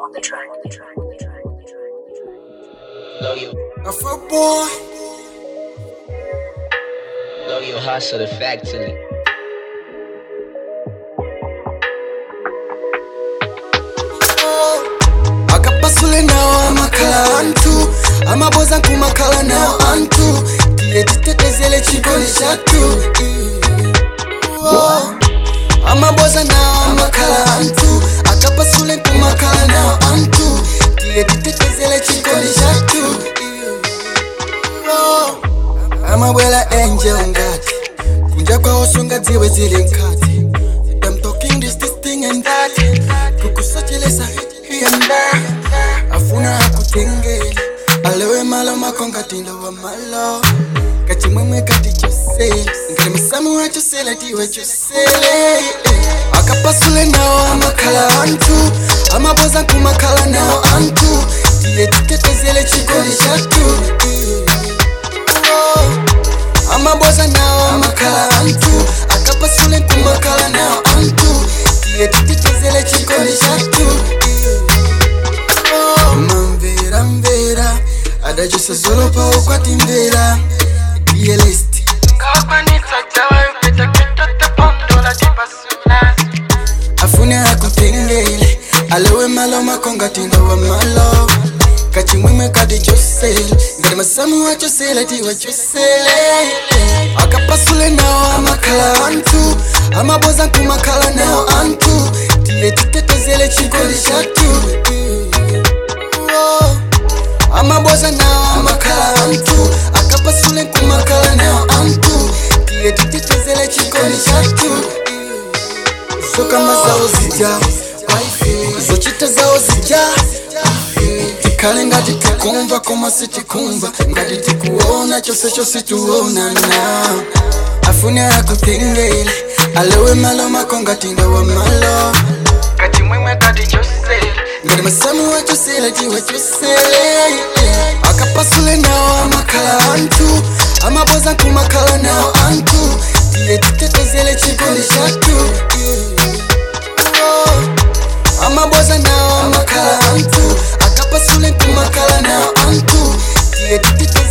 on the track. On the track. On the track. On the track. On the track. Know you, Afro boy, know you hustle the factory. akapasule nawo amakhala anthu amaboza nkumakhala nawo anthu tiye titetezele chikoli chathu Oh. amaboza nawo amakhala anthu akapasule nkumakhala nawo anthu tiye titetezele chikoli chathu Oh. amabwela enje ungati kunja kwawo sungadziwe zili nkati I'm talking this, this thing and that kukusochelesa here and there afuna akutengele alewe malo makongatindo wa malo kachimwemwe kati chosele ngale musamu wachosela tiwe chosele akapasule nawo amakhala anthu amaboza nkumakhala nawo anthu tiye titetezele chikoli chathu Oh amaboza nawo amakhala anthu akapasule nkumakhala nawo anthu tiye titetezele chikoli chathu mamvera mvera adachisa zolo pawo kwati mvera dielesti afune akutengele alewe malo makongatindo wa malo kachimwemwe kati chosele ngati masamu wachosele tiwa chosele akapasule nawo amakhala anthu amaboza nkumakhala nawo anthu tiye titetezele chikoli chathu Oh. amaboza nawo amakhala anthu akapasule nkumakhala nawo anthu tiye titetezele chikoli chathu zokamba zawo zija zochita zawo zija tikhale ngati tikumva koma sitikumva ngati tikuona chose chose tuonana afune akutengele alewe malo makongatinda wa malo kachimwemwe kati chosele ngati masamu wachosele tiwe chosele akapasule nawo amakhala anthu amaboza nkumakhala nawo anthu tiye titetezele chikoli chathu Oh. amaboza nawo amakhala anthu akapasule nkumakhala nawo anthu tiye titete